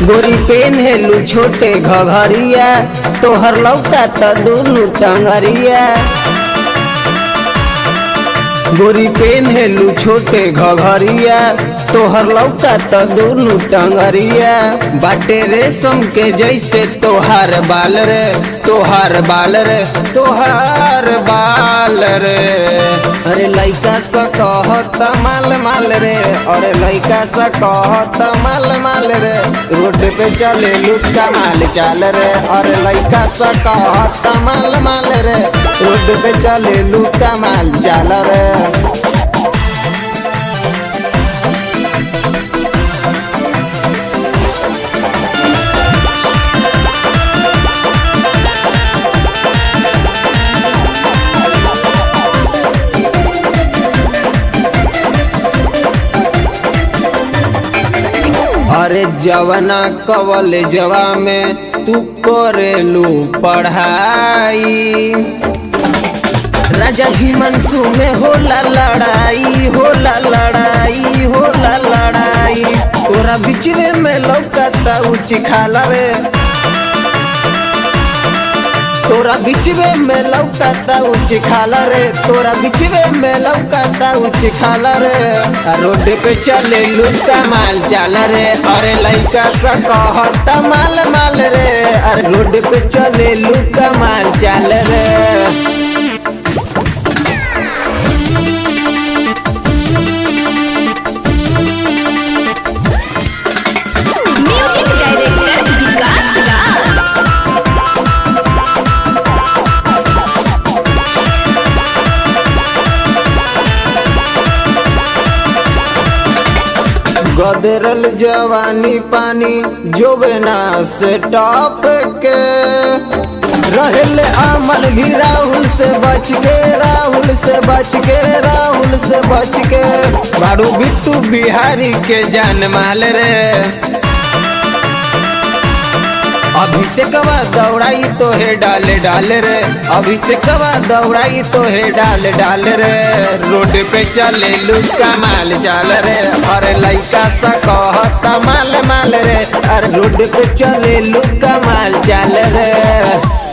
गोरी पेन्हेलू छोटे घघरिया तोहर लौका त दुनु टंगरिया गोरी पेन्हेलू छोटे घघरिया तोहर लौका त दुनु टंगरिया बाटे रेशम के जैसे तोहार बाल रे तोहार बाल रे तोहार बाल रे अरे लइका सा कहत माल माल रे अरे लइका सा कहत माल माल रे रोड पे चले लुटका माल चाल रे अरे लइका सा कहत माल माल रे रोड पे चले लुटका माल चाल रे अरे जवना कवल जवा में तू करेलू पढ़ाई राजा हिमांशु में होला लड़ाई होला लड़ाई होला लड़ाई तोरा बिचवे में लौकता उच खाला रे तोरा बिचवे में लौकता उच खाला रे तोरा बिचवे में लौकता उच खाला रे आ रोड पे चले लुका माल चाल रे अरे लइका सा कहता माल माल रे अरे रोड पे चले लुका माल चाल रे म्यूजिक डायरेक्टर विकास राज गदरल जवानी पानी जोबना से टॉप के रहल अमन भी राहुल से बच के राहुल से बच के राहुल से बच के बारू बिट्टू बिहारी के जान माल रे अभिषेकवा दौड़ाई तो है डाले डाले रे अभिषेकवा दौड़ाई तो है डाले डाले रे रोड पे चले लुका माल चाल रे अरे लइका सा कहता माल माल रे अरे रोड पे चले लुका माल चाल रे